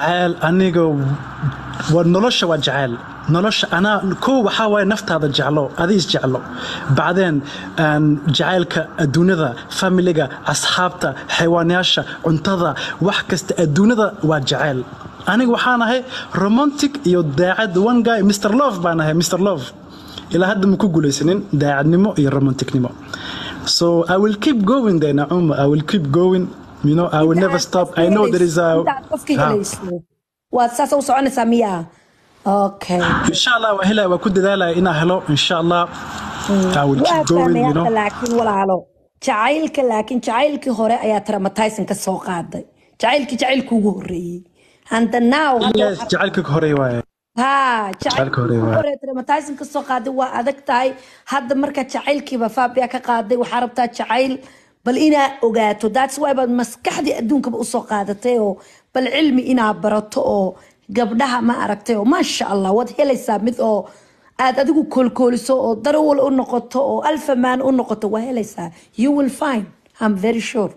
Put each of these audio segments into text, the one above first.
jacayl aniga waa nolosha waa jacayl nolosha anaa kow waxaa waaye naftaada jeclo adi isjeclo bacdeen een, jacaylka adduunyada familiga asxaabta xayawaanayaasha cuntada wax kasta adduunyada waa jacayl aniga waxaan ahay romantic iyo daacad one guy mr love baan ahay mr love ilaa hadda ma ku guulaysanin daacadnimo iyo romanticnimo so i will keep going there nacuma i will keep going you know i will never stop i know there is a intaad qofka Ah. helayso waad saas u soconaysaa miyaa okay insha allah waa helaya waa ku dadaalaya inaa helo insha allah i will waa keep going fahmay you know hadda laakiin walaalo jacaylka laakiin jacaylkii hore ayaa traumatizing ka soo qaaday jacaylkii jacaylkii ugu horeeyey handa now yes jacaylka hore waaye ha Jacaylka hore jacaylkii waa. hore traumatizing ka soo qaaday waa adag tahay hadda marka jacaylkiiba faabia ka qaaday waxaa rabtaa jacayl bal inaa ogaato that's why baad maskaxdii adduunkaba usoo qaadatay oo bal cilmi inaa barato oo gabdhaha ma aragtay oo maasha allah waad helaysaa mid oo aad adigu koolkooliso oo darawal u noqoto oo alfamaan u noqoto waa helaysaa you will find I'm very sure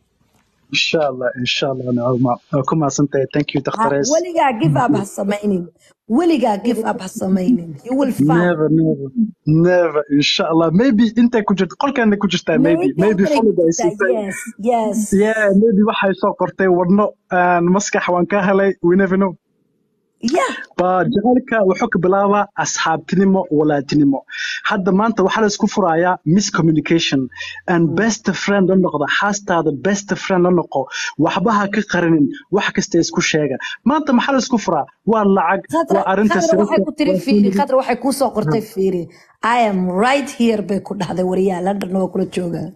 insha allah insha allah nacuma waa ku mahadsantahay thank you Ha- daktarees weligaa give up ha samaynin weligaa give up ha samaynin you will find never never never insha allah maybe intay ku jirto qolkeena ku jirtaa maybe maybe follow ay siisay yes yes yeah maybe waxay soo qortay wadno aan maskax waan ka helay we never know yeah ba jacaylka wuxuu ka bilaabaa asxaabtinimo walaatinimo hadda maanta waxaa la isku furayaa miscommunication and best friend la noqda xaastaada best friend la noqo waxba ha ka qarinin wax kasta isku sheega maanta maxaa la isku furaa waa lacag khadra waa arrinta khadra waxay ku tiri waa fiiri khadra waxay kuu soo qortay fiiri i am right here bay ku dhahday wariyaa london waa kula joogaa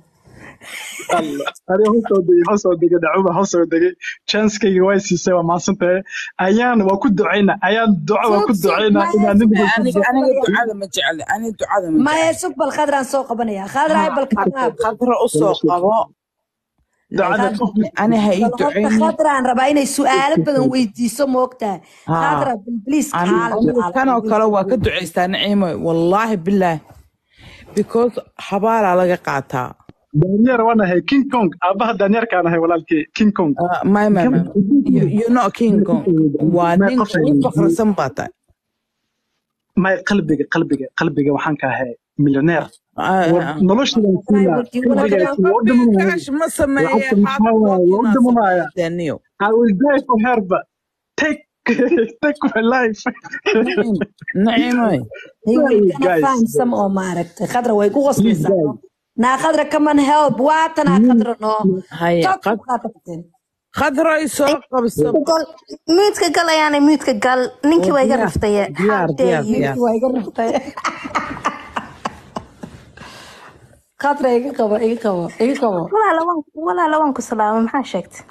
Allah. Ani hoo soo degay hoo soo degay dacuma hoo soo degay chanskayga way siisay waa mahadsantahay ayaan waa ku ducayna ayaan duco waa ku Sug, sug, ducayna maya, inaan sug, nabiga ku aniga duco aniga ducada ma jecli aniga ducada ma maya jecli sug bal khadraan soo qabanaya khadraay bal kanaab khadra u soo qabo ducada laakiin qof ani ha ii bal horta ducaynin khadraan rabaa inay su-aalo badan weydiiso moogtaa haa khadra bal please kaala aniga kanoo kale waa ka ducaystaa naciimo wallaahi bilaah because habaalaa laga qaataa daanyeer waan ahay king kong aabaha daanyeerkaan ahay walaalkii king kong Uh, my my my you you know king kong waa may ninka qof ugu faqrisan baa tahay may qalbiga qalbiga qalbiga waxaan ka ahay milyoneer Ah, war ah. noloshadaan siinaa qalbigaysi waa u dhimanaya kaash ma sameeye lacagta maxaa waaye waa u xaaskooda dhimanaya sameeyaniyo I will die for her but take take my life naciimoy They will Hey, gonna guys find some oo maaragtay khadra way ku please qoslaysaa guys no? naa khadra come on help waatanaa khadra no haya talk qad about it khadray soo qabso gal muudka gal ayaana muudka gal ninkii oo waa iga diyaar raftaye how diyaar dare diyaar you diyaar waa iga ruftay khadra iga qabo iga qabo iga qabo walaala waan walaala waan ku salaamay maxaa sheegtay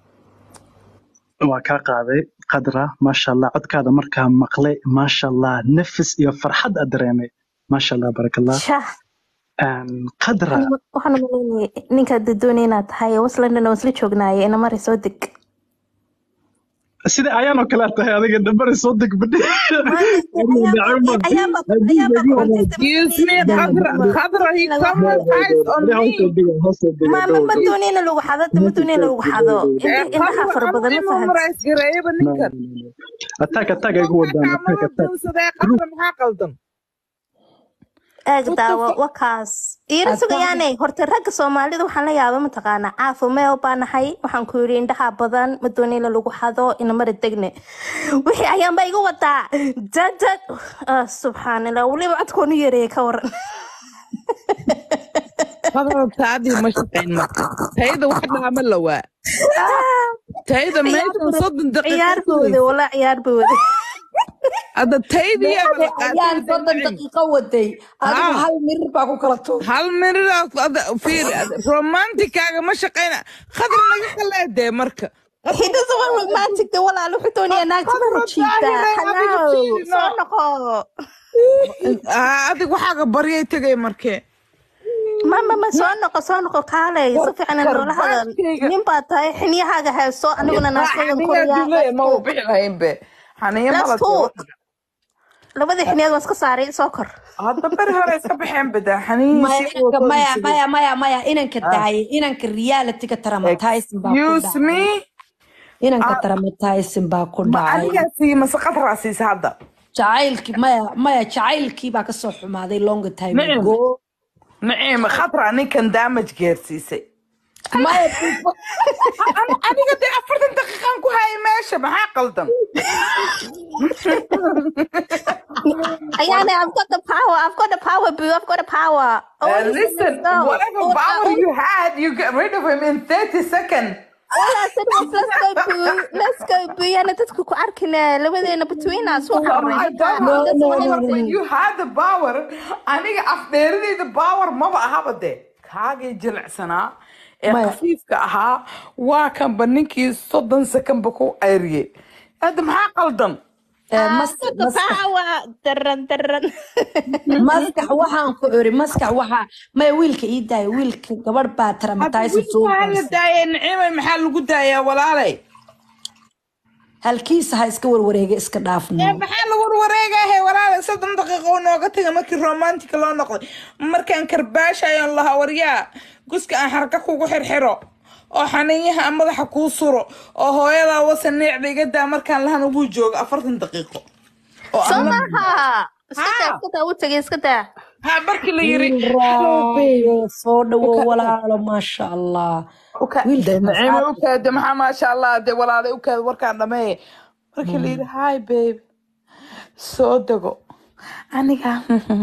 waa kaa qaaday qadra maasha allah codkaada markaa maqlay maasha allah nafis iyo farxad aad dareemay maasha allah barakallah shah Een, qadra waxaan umaleynayay ninkaad doonay inaad tahay waslandana waan isla joognaaye ina mari soo deg sida ayaanoo kale aad tahay adiga dambari soo deg badhi ayaaba ayaaba ayaaba excuse me khadra khadra he traumatized on me ma ma ma doonay in lagu xado ma doonay in lagu xado ee indhaha khadra fara anu badan ma ima fahant marays gareeyaba ninkan attack attack ay ku wadaan markaa attack mala attack doonsadee khadra maxaa qaldan eeg what the daawo fuck wakaas iira attack sugayaanay horta ragga soomaalida waxaan la yaaba mataqaanaa caafo meel baa nahay waxaan ku yidhi indhaha badan ma doonay in lagu xado ina mari degne wixii ayaanba iga wadaa dadad ah, subxaanallah weliba codkoonu yareeyay ka waran khadra taadii ma shaqayn marka tayada wax dhaama lawaa tayada ciyaar meeshan buu soddon daqiiqa ciyaar buu waday sugaysa walaa ciyaar buu waday hadda taydiyaaba Meede la qaatay ayaan hadda soddon nacim daqiiqo waday adigu haa hal mirir baa ku kala tuur hal miridaas ada fiir romantikaaga ma shaqayna khadra naga qaleedee marka He doesn't want romantic de walaal wuxuu doonayaa naagta khadra mara jiibta daahire adiga halow fiirino soo noqo adig waxaaga baryay tegay markee mama ma soo noqo soo noqo kaalay si fiican noola hadal karbaashkayga nin baa tahay xiniyahaaga hayso aniguna naasadan xaniyaa koriyaa duleya ma let's uu bixi lahayn be xaniya let's malad go labadii xiniyood waan iska saaray soo kor hadda beri hore iska baxeen badaa xaniyihii maya sii inanka wakoodi maya jiray maya maya maya inanka daayay inanka realityga traumatizing baa ku excuse dhacay me inanka traumatizing baa ku ma dhacay anigaa siiye mase qadraa siisa hadda jacaylkii maya maya jacaylkii baa kasoo xumaaday long time Nacim. ago naciim khadraa ninkan damage gaarsiisay maya An- aniga dee afartan daqiiqaan ku hayay meesha maxaa qaldan Ayana, I've got the power. I've got the power, boo. I've got the power. Oh, Uh, listen, listen, let's go. whatever All I- power all- you had, you get rid of him in 30 seconds. all I said was, let's go, boo. Let's go, boo. Yana dadku ku arkina labadeena between us. Waxa I rabay. don't No, have the no, power, no, no. but you had the power. Aniga afdheeradayda power maba ahaba de. Kaagay jilicsanaa ee Maya. khafiifka ahaa waa kanba ninkii soddon sekanba ku ceyriyey. Hadda maxaa qaldan? Eh, I've mas- got the maskax power. Daran, daran. maskax waxaan ku iri maskax waxaa maya wiilka ii daaya wiilka gabadh baa Hadda traumatizing soo wiilka la gaarsiisay. daayay Naciimay maxaa lagu daayaa walaalay? halkiisa ha iska warwareega iska Ee, dhaafno maxaa la warwareegahe walaalay soddon daqiiqo uu nooga tagay markii romantic loo noqday markaan karbaashayoon lahaa waryaa guska aan xarka kugu xirxiro oo xaniinyaha aan madaxa kuu suro oo hooyadaa wasa neecda iga daa markaan lahan ugu joogo afartan daqiiqo oo Soo aan la- maaha. Iska daa, Ha. iska daa, u tagay, iska daa. ha markii la yiri "Hello, babe." raayo soo dhawo Uka- walaalo maasha allah Uka- wiilka de naciime asxaabta. ukaade maxaa maasha allah de walaalay ukaade warkaan dhameeye markii la yiri hi babe soo dego aniga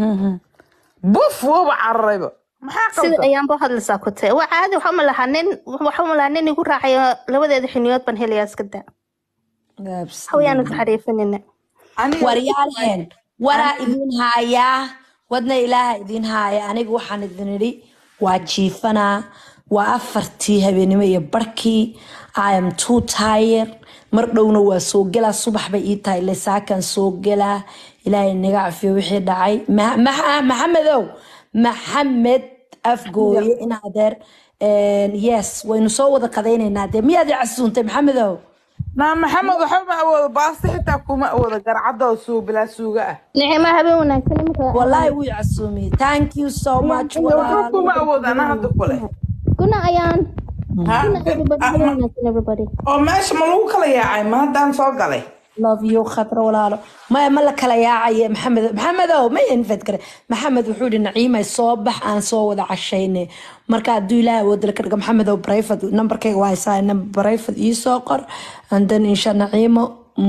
buf wooba cararayba maxaa sida qaldan ayaan boo hadlaysaa ku tahay waa caadi waxa malaha nin waxa malaha nin igu raacayo labadeeda xiniyood baan helayaa iska daa hawayaan isxariifinina Aniga- waryaalheen waraa idin haayaa wadna ilaaha idin haaya aniga waxaan idin idhi waa jiifanaa waa afartii habeenimo iyo barkii i am too tired mar dhowna waa soo gelaa subax bay ii tahay ile saakan soo gelaa ilaahay naga cafiyo wixii dhacay Ma- Ma- maxamedow maxamed afgooye in adeer yes waynu soo wada qadaynaynaa dee miyaad i casuuntay maxamedow naa maxamed waxba ma awoodo baasti xitaa kuma awoodo garcadda oo suu bilaa suuga ah nicmo habeen wanaagsan imika والله وي عسومي ثانك يو سو ماتش waxba kuma awoodo anaa hadda kule guna ayaan Ha? guna everybody Ah, habeen ma- wanaagsan everybody oo meesha ma lagu kala yaacay ma haddaan soo galay love you خطر ولا لا ما ما لك لا يا عي محمد محمد او ما ينفد كره محمد وحود نعيمه صوبح ان سو ودا عشينه marka haduu ilaahay wada la karga maxamed oo brayfad numberkayga waa haysaa number brayfad ii soo qor and then insha naciimo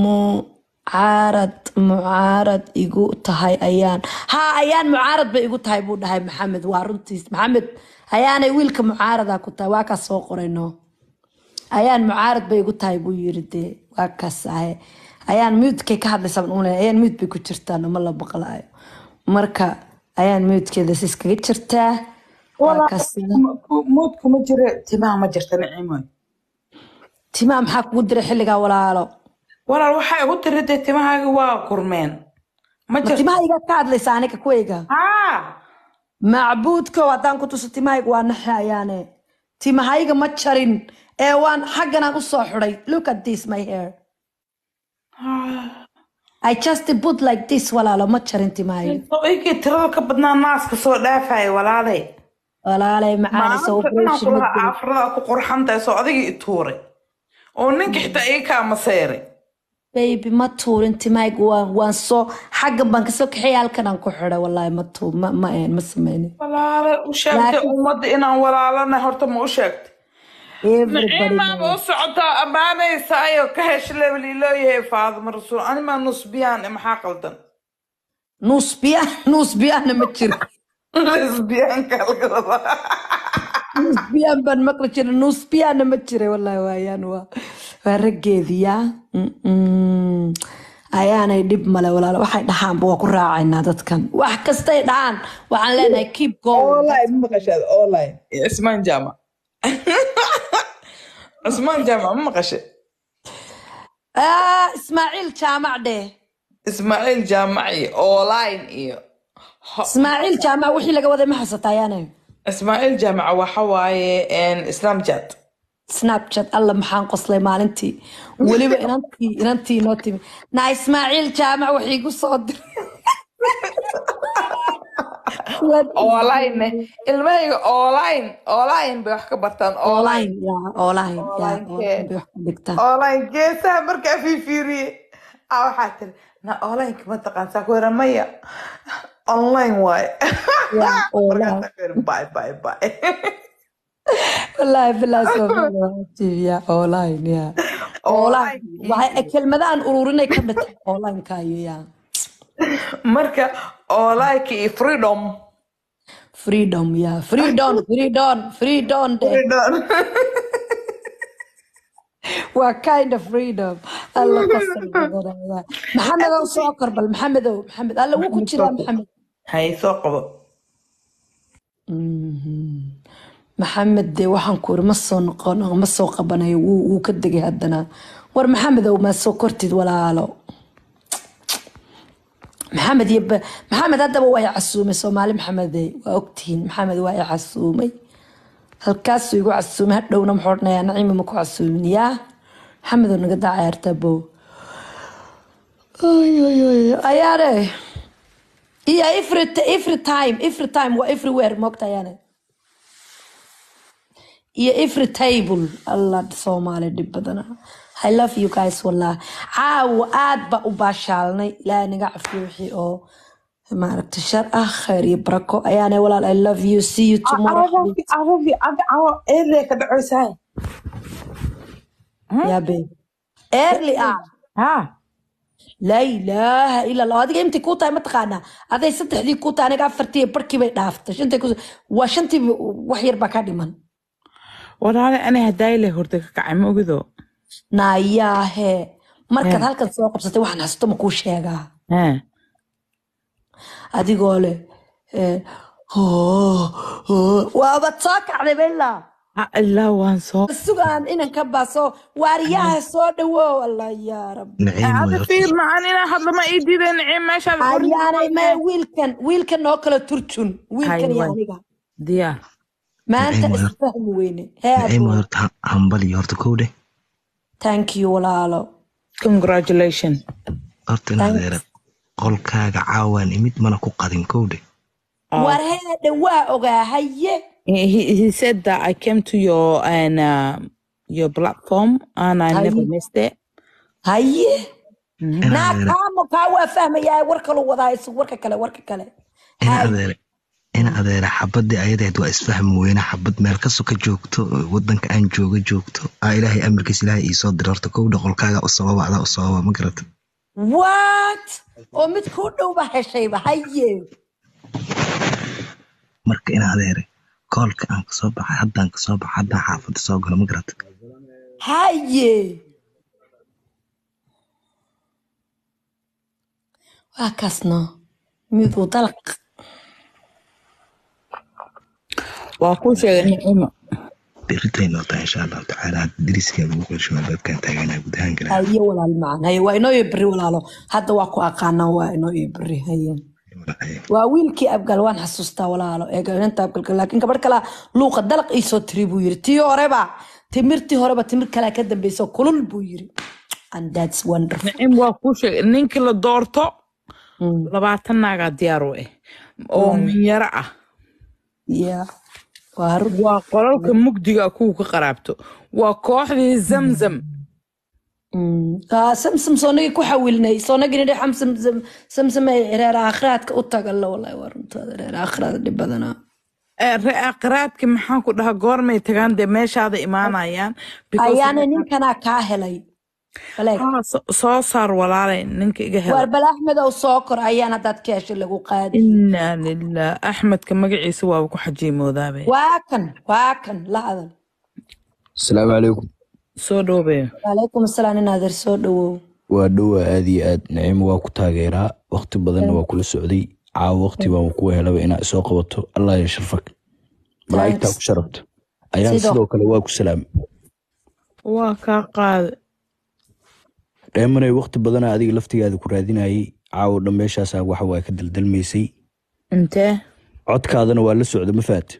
mucaarad mucaarad igu tahay ayaan ha ayaan mucaarad bay igu tahay buu dhahay maxamed waa runtiis maxamed ayaanay wiilka mucaarada ku tahay waa kaa soo qorayno ayaan mucaarad bay igu tahay buu yiri dee waa kaas ahe ayaan muudkay ka hadlaysa baan umaleynaya ayaan muud bay ku jirtaan ma la maqlaayo marka ayaan muudkeeda si iskaga jirtaa waa kaas mood kuma jira timaha ma jirta nicimoy timaa maxaa kugu diray xilligaa walaalo walaal waxay igu tiri dee timahaaga waa gurmeen ma ma jirta timaha iga ka hadlaysa aniga kuwayga haa macbuudko haddaan ku tuso timahayga waa naxe ayaane timahayga ma jarin ee waan xagganaan u soo xidhay look at this my hair I just put like this walaalo ma jarin timahayga inkii tirada ka badnaa naaska soo dhaafaya walaalay walaalay macaanisa maalinta dhanaan operation kulaha ma jirin. caafiradaa ku qorxan tahay soo adiga i tuuray oo ninka xitaa ii kaa maseeray baby ma tuurin timahayga waan waan soo xaggan baan kasoo kaxeeyay halkan aan ku xidhay wallaahi ma tuu ma ma een ma sameynin walaale u sheegtay Laakiin- ummadda inaan walaalana horta ma u sheegtay everybody naciimaaba knows. u socotaa ammaanaysaayo ka hesh levelii looyahay faadima rasuul animaa nusbiyaan e maxaa qaldan nuusbiyaan nuusbiyaanna ma jiro lesbiyaanka laga wadaa nuusbiyaan baan maqli jiray nuusbiyaanna ma jiray wallaahi waayaan waa waa raggeediyaa Mm-mm. ayaanay dhib male walaalo waxay dhahaanba waa ku raacaynaa dadkan wax kastay dhahaan waxaan leenahay keep going online ma maqashaad online cismaan jaamac cismaan jaamac ma maqashe Ah, ismaaciil jaamac dheh ismaaciil jaamac iyo online iyo Ho- ismaaciil jaamac wixii laga waday ma xasata ayaanay ismaaciil jaamac waxa waaye snapchat snapchat alla maxaan qoslay maalintii weliba inantii inantii inoo timi naa ismaaciil jaamac wax iigu soo diray online ilmahayga online online bay wax ka bartaan online online ya online ya Online online kee? bay wax ku dhigtaan online geesaha markaa fiifiiriyey a waxaa tiri na onlineka ma taqaan saa ku yara maya online waaye ya online markaasaa ku yara bye bye bye wallahi billahi soomaaliya ya online ya online waxay kelmadahan ururinay ka dhigtay online kaayo ya marka onlineka iyo freedom freedom ya freedom freedom freedom de freedom waa kind of freedom alla qasab badanaya maxamedow soo kor bal maxamedow maxamed alla wuu ku jiraa maxamed hay soo qabo maxamed dee waxaan ku iri ma soo noqon ma soo qabanayo wuu wuu ka degay haddana war maxamedow maa soo kortid walaalo maxamed iyo ba- maxamed haddaba waa i casuumay soomaali maxamede waa ogtihiin maxamed waa i casuumay halkaasuu igu casuumay hadhowna muxuu odhanayaa naciima ma ku casuumin yaa maxamedow naga daa ciyaartaa bow Ay, ay, ay, ayaane iyo every, every time every time waa everywhere moogta ayaane iyo every table alla soomaali dhib badana i love you guys wallah caawa aad ba u baashaalnay ilaahay naga cafiyo wixii oo maaragta shar ah khayr iyo barako ayaane walaal i love you see you tomorrow carabi carabi carabi cawo eedlee ka dhacaysaa yaa babe early ah ha laa ilaaha ila allah adiga imtay kuu tahay mataqaanaa aday saddexdii kuu tahay aniga afartii barkii bay dhaaftay shantii ku waa shantii wax yar baa ka dhiman walaale ani hadaayile horta ka kacay ma ogido naayaahe markaad halkan soo qabsatay waxaan hasto ma kuu sheegaa ha adigoo leh eh, hoo, hoo, waabad soo kacday bella ha ilaa waan soo sugaan inanka baaso waariyaha soo dhawow allah yaa rab naciim way hada horta fiir macaan inaa hadla ma ii diiday naciim meeshaad ayaanay maya wiilkan wiilkan noo kala turjun wiilkan iyo Hayway. aniga diyaar maanta Naciim, waa- isfahmi weyne hee naciim way abuu horta ha- hambal iyo horta kow dheh thank you walaalo congratulation horta in adeera qolkaaga caawaan imid mana ku qadin kow dheh war heedha waa ogaa haye he, he he said that I came to your and uh, your platform and I Haye. never missed it. haye in naa adeera kaamo kaa waa fahmayaa war kalu wadaa isu warka kale warka kale in Haye. adeera in adeera xabadii ayadeed waa isfahmi weyne xabad meel ka soka joogto wadanka aan jooga joogto aa ilaahay amarkiis ilaahay iisoo dira horta kow dheh qolkaaga u sababa adaa u sababa ma garata what oo mid kuu dhowba heshayba haye marka in adeere koolka aan kasoo baxay haddaan kasoo baxay haddaan xaafada soo galo ma garata haye waa kaasno miduu dalaq waa kuu sheegay nicimo beritay noota insha allahu tacaala hadda diriskaaga ugu qelsho albaabkaan taaganaa guud ahaan galaa haye walaal macaan haye waa inoo iyo berri walaalo hadda waa ku aqaanaa waa inoo iyo berri haye waa wiilkii abgal waan xasuustaa walaalo eegainta abgalka laakiin gabadh kalaa luuqa dalaq iisoo tiri buu yiri tii horeba timirtii horeba timir kalaa ka dambeyso kulul buu yiri and that's wonderful nicim waa kuu sheegay ninkii la doorto labaatan naagaa diyaar u ah oo minyaro ah yeah waa run waa qolalka mugdiga kuwa ka qaraabto waa kooxdii zamzam Mm. Ah, samsam soonagii ku xawilnay soonagii nidhi xam samsam samsam ay reer aakhiraadka u tagalla wallahi waa runtaada reer aakhiraada dhib badanaa Eh, re- aqraadki maxaan ku dhahaa goormay tagaan dee meeshaada imaanayaan because- ayaana ninkanaa kaa helay baleeg Ah, so- soo saar walaalay ninka iga waar hela bal axmed ow soo kor ayaan haddaad ka heshay lagu qaadi inaa lilah axmedka magaciisa waaba ku xajiimoodaabay waa kan waa kan la hadal asalaamu calaykum soo dhowbay waalaykum asalaam in adeer soo dhawow waa dhowa aad iyo aad naciimo waa ku taageeraa waqti badanna waa kula socday caawa waqti baan kuwa helaba inaa isoo qabato allah ya sharfak malaa'igtaa ku sharafta ayaan Sidoo- sidoo kale waa ku salaam waa kaa qaada dheemanay waqti badana adiga laftigaada ku raadinayay caawa dhan meeshaasaa waxa waa ka daldalmaysay intee codkaadana waa la socda ma fahat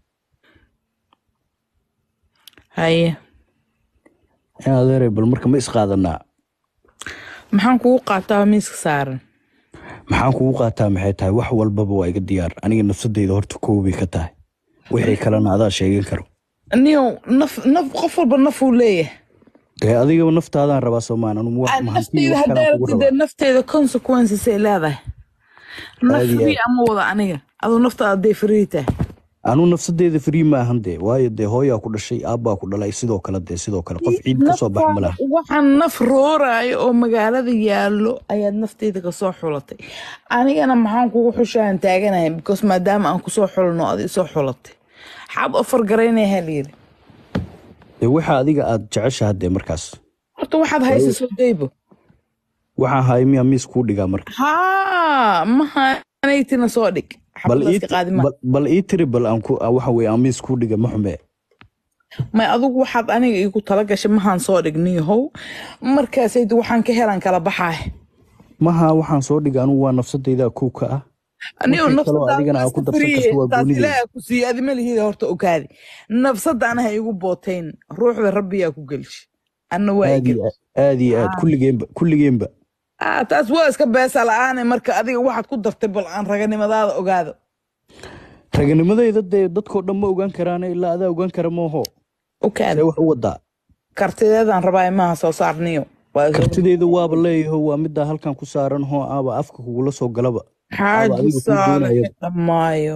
haye in adeeray bal marka ma isqaadanaa maxaan kugu qaataa miiska saaran maxaan kugu qaataa maxay tahay wax walbaba waa iga diyaar aniga nafsadeyda horta koobay ka tahay wixii kalena adaa sheegan karo niyow naf naf qof walba nafuu leeyahay dee adigaba naftaadaan rabaa soomaan anu wax Aan mahantii nafteyda wax kalaan kugu haddaartid rabaa nafteeda consequences ay leedahay naf Aad iyo free aad. ama wada aniga aduu naftaada day free tahay anu nafsadeeda free maahan dee waayo dee hooyaa ku dhashay aabbaa ku dhalay sidoo kale dee sidoo kale qof ciid kasoo bax ma laha waxaan naf rooraayo oo magaalada yaallo ayaad nafteyda kasoo xulatay anigana maxaan kugu xushaan taaganahay because maadaama aan kusoo xulno ad isoo xulatay xaad ofar garaynaya layiri dee waxa adiga aad jeceshaha dee markaas horta waxaad haysa soo daybo waxaan haay miyaa miis kuu dhigaa marka haa mahanaytina soo dhig bal ii xabadaaska qaadi ma bal- bal ii tiri bal aan ku waxa weye aan miis kuu dhiga ma xume may adigu waxaad aniga igu tala gashay mahaan soo dhigniyahow markaasaydu waxaan ka helan kala baxaay maha waxaan soo dhiga anugu waa nafsadeyda kow ka ah anigo Markii kaloo adigana aad ku darsan karto waa taas goonideyda. ilaaha ku siiye adi malihida horta ogaadi nafsada anaha igu bootayn ruuxda rabbiyaa ku gelshi anna waa aad iyo igel aad aad iyo aad kulligeenba kulligeenba Ah, taas waa iska beesa la-aane marka adiga waxaad ku dartay bal aan raganimadaada ogaado raganimadeyda dee dadkoo dhan ma ogaan karaane ilaa adaa ogaan kara mooho ogaadi see wax u wadaa kartideedaan rabaa imaha soo saarniyo Waa iga- kartideyda waaba leeyaho waa middaa halkan ku saaran hoo aaba afka kugula soo galaba xaaji adiga kuu saalax doonaya. dhammaayo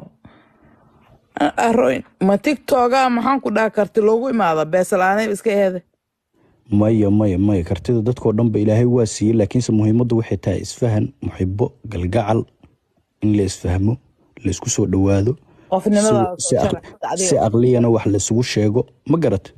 aroyn ma tiktoga maxaan ku dhaha karti loogu imaada beesa la-aanay iska eede maya maya maya kartida dadkoo dhanba ilaahay waa siiyey laakiinse muhiimaddu waxay tahay isfahan muxibo galgacal in la isfahmo la isku soo dhowaado qofnimadaada si- soo si jara aq- adiga. si aqliyana wax laisugu sheego ma garat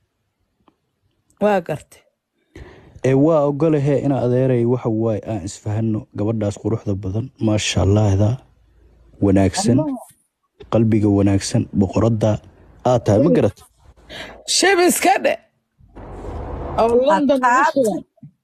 waa gartay ee waa ogolahe ina adeeray waxa waaye aan isfahanno gabadhaas quruxda badan maasha allahda wanaagsan qalbiga wanaagsan boqoradda aad tahay ma garat shib iska dhe oo london ugu sugan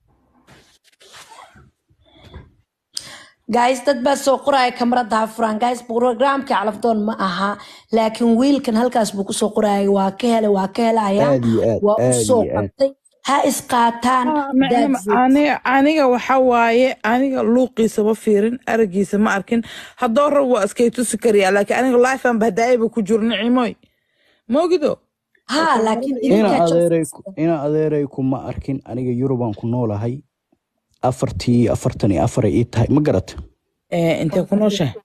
guys dad baa soo qoraya kamarada ha furaan guys programka calafdoon ma aha laakiin wiilkan halkaas buu kusoo qoraya waa ka helay waa ka helaya Aad iyo aad, waa u aad soo iyo aad. qabtay ha isqaataan Macnama that's it. aniga aniga waxa waaye aniga luuqiisa ma fiirin aragiisa ma arkin haddoo rab waa iskay tusi kariyaa laakiin aniga lifean bahdaayaba ku jiro nicimoy moogido ha laakiin ina idinkaa adeeray ina adeeray kuma arkin aniga yurubaan ku noolahay afartii afartan iyo afaray ii tahay ma garat Eh, intee ku nooshahay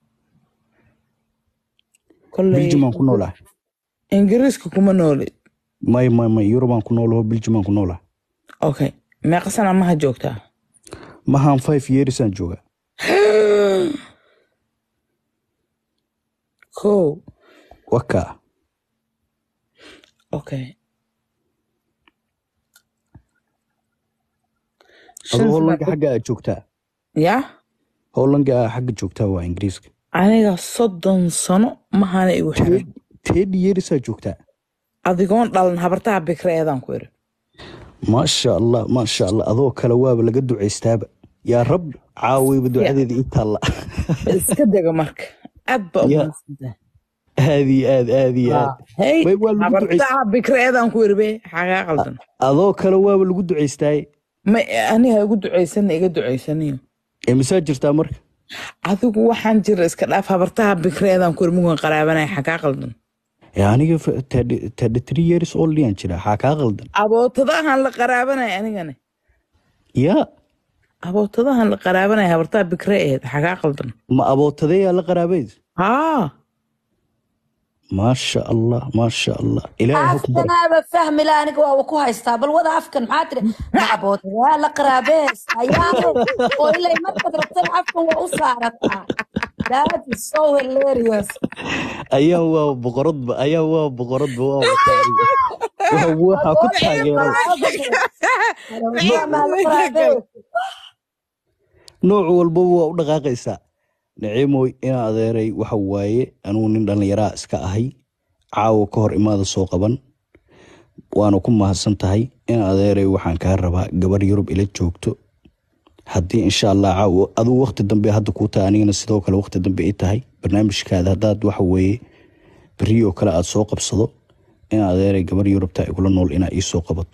kolley biljimaan ku noolahay ingiriiska kuma noolid may may may yurubaan ku noolaho biljimaan ku noolahay okay meeqa sana maha joogtaa mahaan five yearsaan joogaa kow wakaa okay adoo hollanka xagga aad joogtaa ya hollanka aad xagga joogtaa waa ingiriiska aniga soddon sano mahana igu xiran teedhi yearisaa joogtaa adigoon dhalan habartaha bikreedaan ku iri maasha allah maasha allah adoo kale waaba laga ducaystaaba yaa rab caawayba ducadeeda ii taalla iska dega marka aad ba Ya. umaadsantahay aad iyo aad aad iyo aad hey Way waa lagu ducaystaa habartaha bikreedaan ku iri be xagaa qaldan adoo kale waaba lagu ducaystaaye ma aniga igu ducaysana iga ducaysaniyo ee misaa jirtaa marka adigu waxaan jira iska dhaaf habartaha bikreedaan ku iri mugan qaraabanaya xagaa qaldan ee aniga thirty three years old yaan jira xaa kaa qaldan abootadahan la qaraabanaya anigana yaa abootadahan la qaraabanaya habartaha bikre aheed xagaa qaldan ma abootadeyaa la qaraabayd haa maasha allah maasha allah ilaahay ha ku bara afkanaaba fahmi la aniga waa ku haystaa bal wada afkan maxaa tiri macabood waa la qaraabees ayaano oo ilay markaad rabtan afkan waa u saarataa that is so hilarious ayaa waa boqoradba ayaa waa boqoradba waa wataariga waa waxaa ku taageeray Maa la qaraabees. nooc walbaba waa u dhaqaaqaysaa naciimoy ina adeeray waxa waaye anugu nin dhallinyaraa iska ahay caawa ka hor imaada soo qaban waana ku mahadsan tahay ina adeeray waxaan kaa rabaa gabar yurub ila joogto haddii insha allah caawa aduu waqti dambe hadda kuu tahay anigana sidoo kale waqti dambe i tahay barnaamijkaada haddaad waxa weeye beriyoo kale aad soo qabsado ina adeeray gabar yurubta igula nool inaa ii soo qabato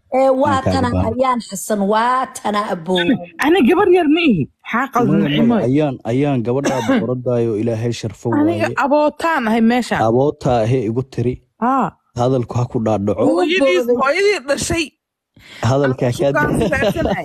ee waa aan kaaga tana baahno ayaan xasan waa tana abow ani gabar yar ma ihi maxaa qaldan maya maya nacimoy ayaan ayaan gabadhaa boqoradaayo ilaahay sharfo aniga waaye abootaan ahay meeshaan abootaa ahee igu tiri haa hadalku ha ku dhaadhaco ugu hooyadiis booday hooyadii dhashay hadalkaa kaa sukaansareersanay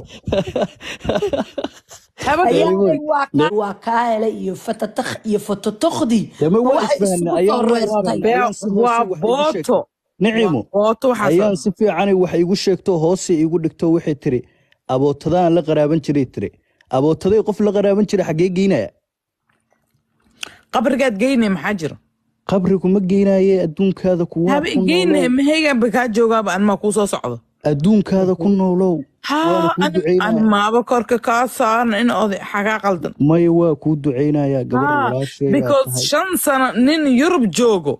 haba ayaanay waa kaa waa kaa helay iyo fatatakh iyo fototokhdii dama ma waa waxay isfahna isugu soo ayaan waa reertay ayaan si hoose waa wax igu sheegtay booto waa nicimo booto waxaas ayaan si fiicanay wax igu sheegto hoose igu dhigto waxay tiri abootadaan la qaraaban jiray tiri abootaday qof la qaraaban jiray xaggee geynaya qabrigaad geynay maxaa jiro qabrigu ma geynaye adduunkaada kuwaa haba ku geynay noolow mahaygaanba kaa joogaaba anmaa kuu soo socdo adduunkaada ku noolow waana haa kuu an ducaynaya maaba korka kaa saaran in oday xagaa qaldan maya waa kuu ducaynayaa gabar haa walaasheeyaa because tahay shan sano nin yurub joogo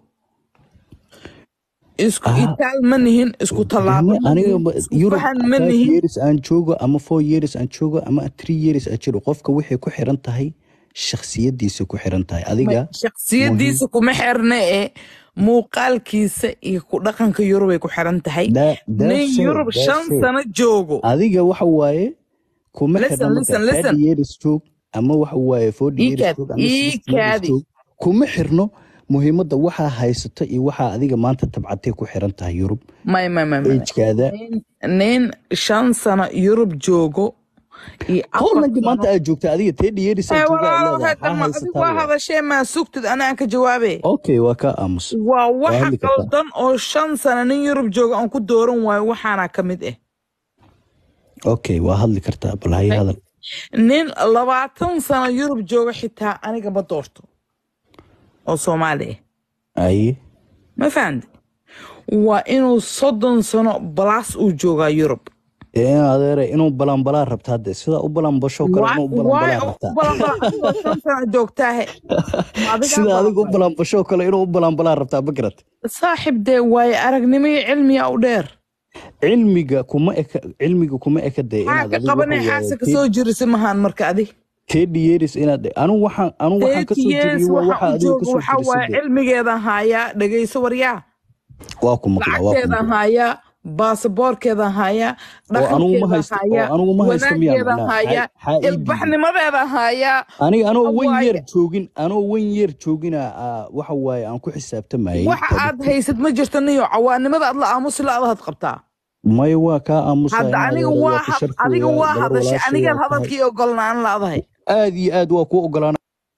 isku ah itaal ma nihin isku tallaabo deme ma aniga nihin ma- isku yurub fahan ma five nihin years aan joogo ama four years aan joogo ama three years aan jiro qofka waxay ku xiran tahay shakhsiyadiisa ku xiran tahay Ma- adiga muhiim shakhsiyadiisa kuma xirna ee muuqaalkiisa iyo ku dhaqanka yurubay ku xiran tahay that nin that's it yurub shan that's it sano joogo adiga waxa waaye kuma listen xirna marka listen thirty listen years joog ama waxa waaye forty years iikaad joog ama sixty years iikaadi joog kuma xirno muhiimadda waxaa haysato iyo waxaa adiga maanta tabcatay ku xiran tahay yurub may may may may agekaada nin nin shan sano yurub joogo iyo afar hollandii maanta sano aad joogta adiga thirty years ee aad jooga aad walaalo leedahay hadda maxaa ma adig haysataa waa waa hadashee maa sugtid anaan ka jawaabe okay waa kaa aamus waa waa waxa hadli kartaa qaldan oo shan sano nin yurub jooga aan ku dooran waayo waxaana ka mid ah okay waa hadli kartaa bal haye hadal nin labaatan sano yurub jooga xitaa aniga ma doorto oo soomaali ah aye ma fahamte waa inuu soddon sano balaas uu joogaa yurub ee in adeere inuu balanbalaa rabta hadde sida u balanbasho kale Waa- inuu u waay balanbalaa u rabtaa balanbala adigoo shan sano joogtaahe ma adigaa sida adiga u balanbala balanbasho kale inuu u balanbalaa rabtaa ma garat saaxib dee waaye aragnimo iyo cilmiya u dheer cilmiga kuma eka cilmiga kuma eka dee maxaa inaad ka adiga qabanay waxa waaye xaasa ka soo jirisa mahaan marka adig thirty years inaad anu waxaan anu waxaan ka thirty soo years jiriyo waa waxa waxa u adiga jooga ka soo waxaa jirisa waaye dee cilmigeeda haayaa dhegayso waryaa waa ku maqlaa waa ku lacagteeda maqlaa haayaa baasaboorkeeda haayaa oo anugu ma dhaqankeeda haysto oo haayaa anugu ma haysto miyaa wanaageeda macnaa haayaa xaa ii diiday ilbaxnimadeeda haayaa aniga anoo wan waaye yeer joogin anoo wan yeer joogina aa, waxa waaye aan ku xisaabtamayay waxa aad tabi haysad ma jirto niyo cawaanimada aad la aamusi la-aad qabtaa maya waa kaa aamusaa hadda in aniga adeere waa waa ku had- adiga sharfooyaa waa gabar hadashay walaashay anigaad waa tahay hadalkii ogolnaan la-dahay aad iyo aad waa kuu ogolaana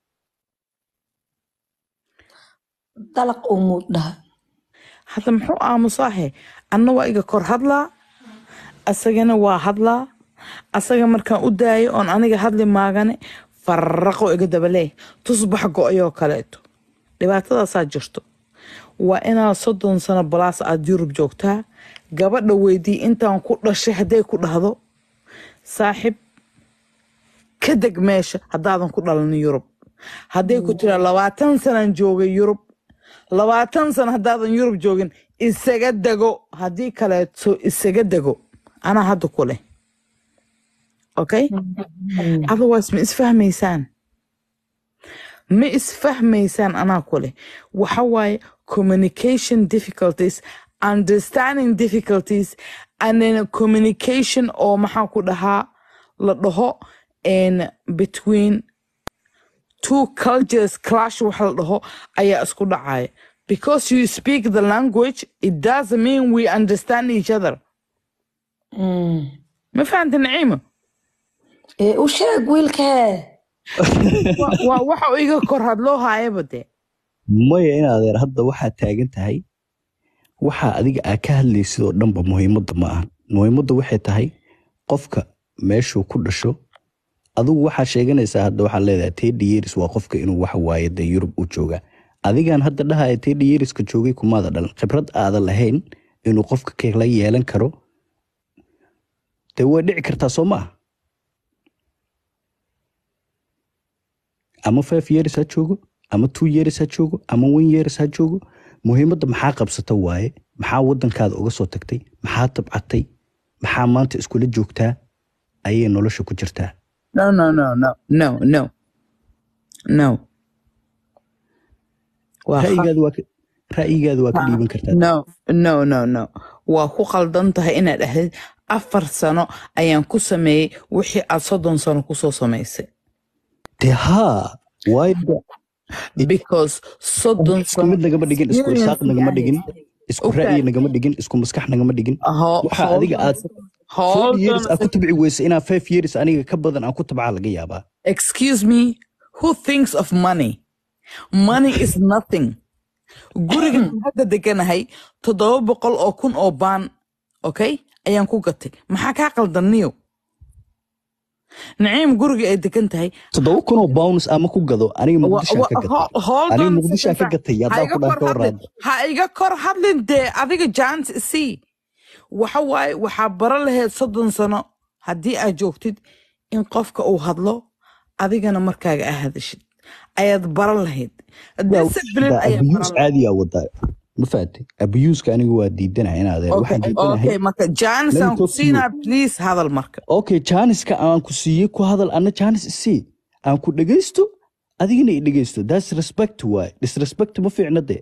dalaq umuu dhaha hadda muxuu aamusaahe anna waa iga kor hadlaa asagana waa hadlaa asaga markaan u daayo oon aniga hadli maagane faraqo iga dabalee tusbax go-ayoo kaleeto dhibaatadaasaa jirto waa inaad soddon sano balaas aad yurub joogtaa gabadha weydii intaan ku dhashay hadday ku dhahdo saaxib ka deg meesha haddaadan ku dhalanin yurub hadday ku tiraa labaatan sanaan joogay yurub labaatan sano haddaadan yurub joogin isaga dego haddii kaleeto isaga dego anaa hadda ku leh okay otherwise ma isfahmaysaan ma isfahmaysaan anaa ku leh waxa waaye communication difficulties understanding difficulties and then communication oo maxaa ku dhahaa la dhaho in between two cultures clash waxa la dhaho ayaa isku dhacaya because you speak the language it doesn't mean we understand each other ma fahanta naciima ee u sheeg wiilkee Wa- waa waxa uu iga kor hadloo haayaba dee maya in adeer hadda waxaa taagan tahay waxaa adiga aa ka hadlaysid oo dhanba muhiimadda ma aha muhiimadda waxay tahay qofka meeshuu ku dhasho adigu waxaa sheeganaysaa hadda waxaa leedahay teddy years waa qofka inuu waxa waaye dee yurub u jooga adigan hadda dhahaya teddy yearska joogay kumaada dhalan khibrad aadan lahayn inuu qofka kala yeelan karo dee way dhici kartaa soo ma ah ama five years ha joogo ama two years ha joogo ama one years ha joogo muhiimadda maxaa qabsata waaye maxaa wadankaada uga soo tagtay maxaa tabcatay maxaa maanta iskula joogtaa ayay nolosha ku jirtaa no no no no no no no waa kha- ra'yigaada waa ka- ra'yigaada waa ka dhiiban kartaa no no no no waa ku qaldan tahay inaad dhahdid afar sano ayaan ku sameeyey wixii aad soddon sano kusoo samaysay dee haa waayo de- because soddon isku mid nagama dhigin isku irsaaq nagama dhigin isku Okay. ra'yi nagama dhigin isku maskax nagama dhigin Ho- waxa hold adiga on aad a second. Hold forty years on a aad ku tabci weysa inaa five years aniga ka badan aan ku tabcaa laga yaabaa Excuse me, who thinks of money? Money is nothing. Guriga hadda deganahay toddoba boqol oo kun oo baan, okay, ayaan ku gatay. Maxaa kaa qaldaniyo? Naciim guriga ay degan tahay. toddoba kun oo pounds ama ku gado aniga wa- muqdishaan wa- ka gatay ho- hold aniga on a muqdishaan ka second. gatay Ha haddaa iga ku dhaan kor ka hadlin. waraada Ha iga kor hadlin dee adiga jant sii. Waxa waaye waxaa bara lahayd soddon sano haddii aad joogtid in qofka uu hadlo adigana markaaga aa hadashid ayaad baran lahayd discipline ayaa abiyuus baran lahayd caadiyaa wadaa ma fahatay abiyuuska aniga waa diidanaya in adeer okay waxaan okay diidanahay marka janis Let me aan ku talk to you. siinaa please hadal marka okay jaaniska aan ku siiyey ku hadal ana jaanis isii aan ku dhegaysto adigana i dhegaysto thats respect waay disrespect ma fiicna dee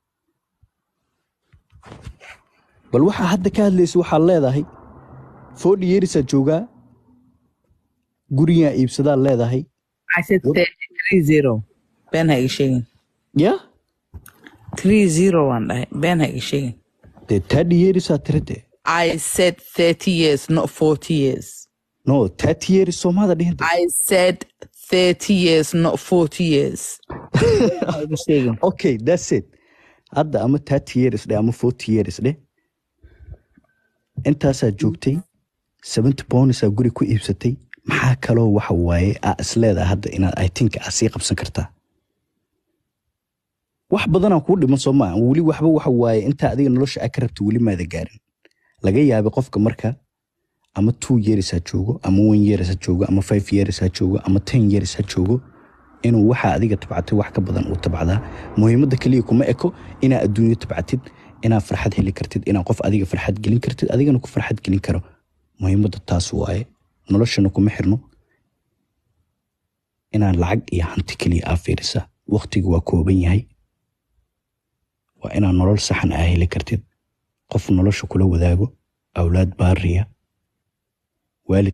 bal waxaa hadda ka hadlaysa waxaad leedahay forty yearsaad joogaa gurigaa iibsadaad leedahay I said 30 been ha iga sheegin ya 30 waan dhahay been ha iga sheegin dee thirty yearsaad tira dee I said 30 years not 40 years no thirty years soomaada dhihin dee I said 30 years not 40 years Ha iga sheegin okay that's it hadda ama thirty years dheh ama forty years dheh intaasaad joogtay seventy bonusaa guri ku iibsatay maxaa kaloo waxa waaye aa isleedaha hadda inaad i think aa sii qabsan kartaa wax badanaa kuu dhiman soo maa weli waxba waxa waaye intaa adiga nolosha aa ka rabta weli maada gaarin laga yaabay qofka marka ama two years ha joogo ama one years ha joogo ama five years ha joogo ama ten years ha joogo inuu waxa adiga tabcatay wax ka badan uu tabcdaa muhiimadda keliya kuma eko inaa adduunyo tabcatid inaa farxad heli kartid inaa qof adiga farxad gelin kartid adigana ku farxad gelin karo muhiimadda taas waaye noloshana kuma xirno inaan lacag iyo hanti keliya aa fiirisa waqtigu waa kooban yahay waa inaa nolol saxan aa heli kartid qof nolosha kula wadaago awlaad baariya waalid